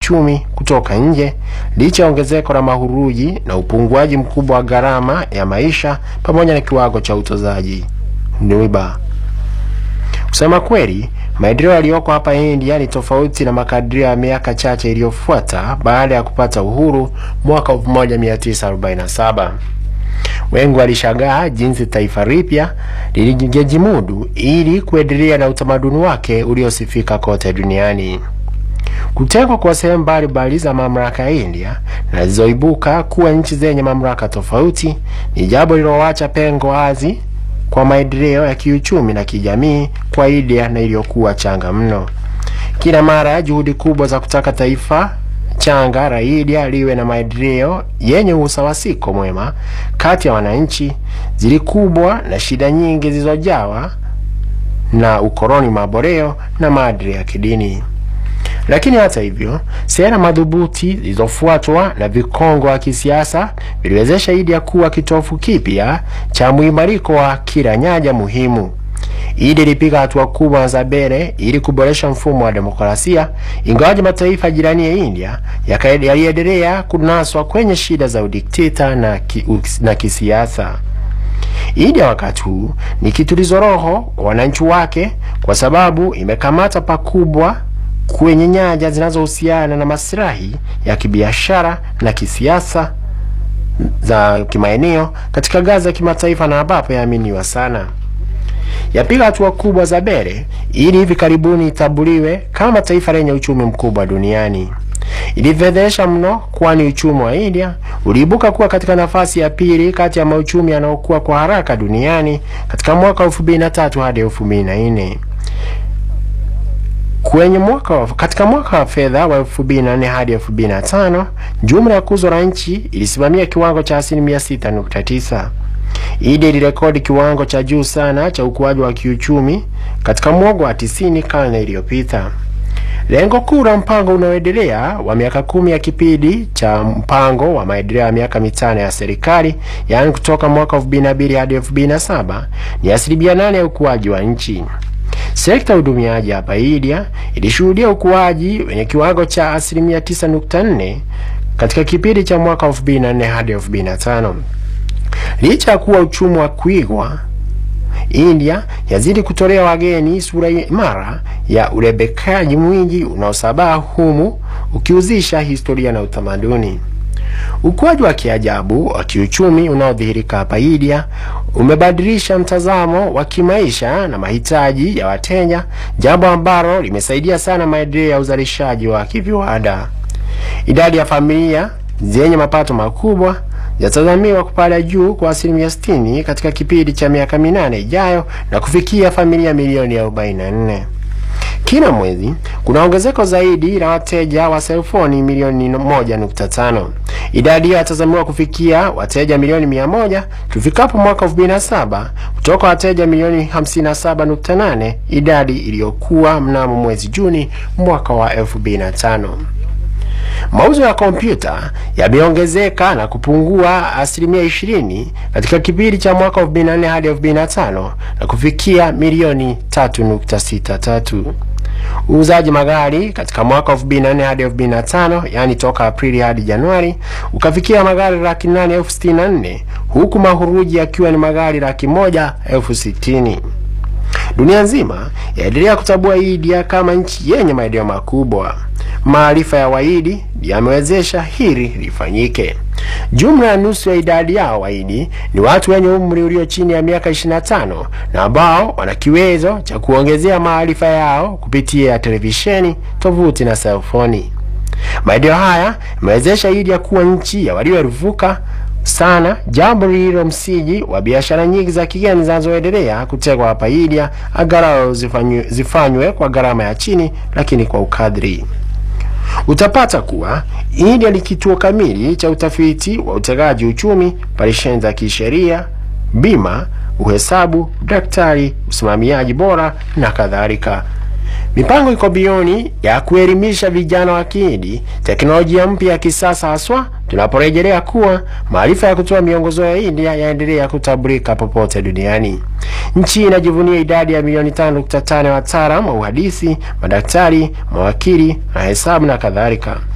kiuchumi kutoka nje licha ya ongezeko la mahuruji na upunguaji mkubwa wa gharama ya maisha pamoja na kiwango cha utozaji riba. Kusema kweli, maendeleo yaliyoko hapa India ni tofauti na makadirio ya miaka chache iliyofuata baada ya kupata uhuru mwaka 1947. Wengi walishangaa jinsi taifa ripya lilijimudu ili kuendelea na utamaduni wake uliosifika kote duniani. Kutengwa kwa sehemu mbalimbali za mamlaka ya India na zilizoibuka kuwa nchi zenye mamlaka tofauti ni jambo lililoacha pengo wazi kwa maendeleo ya kiuchumi na kijamii kwa India na iliyokuwa changa mno. Kila mara juhudi kubwa za kutaka taifa changa la India liwe na maendeleo yenye usawasiko mwema kati ya wananchi zilikubwa na shida nyingi zilizojawa na ukoloni maboreo na maadili ya kidini. Lakini hata hivyo, sera madhubuti zilizofuatwa na vikongo wa kisiasa viliwezesha India kuwa kitofu kipya cha muimariko wa kila nyanja muhimu. India ilipiga hatua kubwa za mbele ili kuboresha mfumo wa demokrasia, ingawaje mataifa jirani ya India yaliendelea kunaswa kwenye shida za udikteta na, ki, na kisiasa. India wakati huu ni kitulizo roho kwa wananchi wake, kwa sababu imekamata pakubwa kwenye nyanja zinazohusiana na maslahi ya kibiashara na kisiasa za kimaeneo katika ngazi ya kimataifa na ambapo yaaminiwa sana. Yapiga hatua kubwa za mbele ili hivi karibuni itambuliwe kama taifa lenye uchumi mkubwa duniani. Ilifedhesha mno, kwani uchumi wa India uliibuka kuwa katika nafasi ya pili kati ya mauchumi yanayokuwa kwa haraka duniani katika mwaka 2003 hadi 2004. Kwenye mwaka wa, katika mwaka wa fedha wa 2004 hadi 2005 jumla ya kuzo la nchi ilisimamia kiwango cha asilimia 6.9. India ilirekodi kiwango cha juu sana cha ukuaji wa kiuchumi katika mwongo wa 90 karne iliyopita. Lengo kuu la mpango unaoendelea wa miaka kumi ya kipindi cha mpango wa maendeleo ya miaka mitano ya serikali, yaani kutoka mwaka 2002 hadi 2007 ni asilimia nane ya ukuaji wa nchi. Sekta ya udumiaji hapa India ilishuhudia ukuaji wenye kiwango cha asilimia 9.4 katika kipindi cha mwaka 2004 hadi 2005. Licha ya kuwa uchumi wa kuigwa, India yazidi kutolea wageni sura imara ya urebekaji mwingi unaosabaa humu ukiuzisha historia na utamaduni. Ukuaji wa kiajabu wa kiuchumi unaodhihirika hapa India umebadilisha mtazamo wa kimaisha na mahitaji ya wateja, jambo ambalo limesaidia sana maendeleo ya uzalishaji wa kiviwanda. Idadi ya familia zenye mapato makubwa yatazamiwa kupanda juu kwa asilimia 60 katika kipindi cha miaka minane ijayo na kufikia familia milioni 44. Kila mwezi kuna ongezeko zaidi la wateja wa selfoni milioni 1.5. Idadi hiyo yatazamiwa kufikia wateja milioni 100 tufikapo mwaka 2007 kutoka wateja milioni 57.8, idadi iliyokuwa mnamo mwezi Juni mwaka wa 2005. Mauzo ya kompyuta yameongezeka na kupungua asilimia 20 katika kipindi cha mwaka 2004 hadi 2005 na kufikia milioni 3.63. Uuzaji magari katika mwaka 2004 hadi 2005, yani toka Aprili hadi Januari, ukafikia magari laki nane elfu sitini na nne huku mahuruji yakiwa ni magari laki moja elfu sitini. Dunia nzima yaendelea kutambua India kama nchi yenye maendeleo makubwa. Maarifa ya Wahindi yamewezesha hili lifanyike. Jumla ya nusu ya idadi yao Wahindi ni watu wenye umri ulio chini ya miaka 25 na ambao wana kiwezo cha kuongezea maarifa yao kupitia televisheni, tovuti na selfoni. Maendeleo haya yamewezesha India kuwa nchi ya walioeruvuka sana, jambo lililo msingi wa biashara nyingi za kigeni zinazoendelea kutegwa hapa India, angalau zifanywe, zifanywe kwa gharama ya chini, lakini kwa ukadri. Utapata kuwa India ni kituo kamili cha utafiti wa utegaji uchumi, operesheni za kisheria, bima, uhesabu, daktari, usimamiaji bora na kadhalika. Mipango iko bioni ya kuelimisha vijana wa Kihindi teknolojia mpya ya kisasa, haswa tunaporejelea kuwa maarifa ya kutoa miongozo ya India yaendelea kutambulika popote duniani. Nchi inajivunia idadi ya milioni 5.5 ya wataalamu wa uhadisi, madaktari, mawakili na hesabu na kadhalika.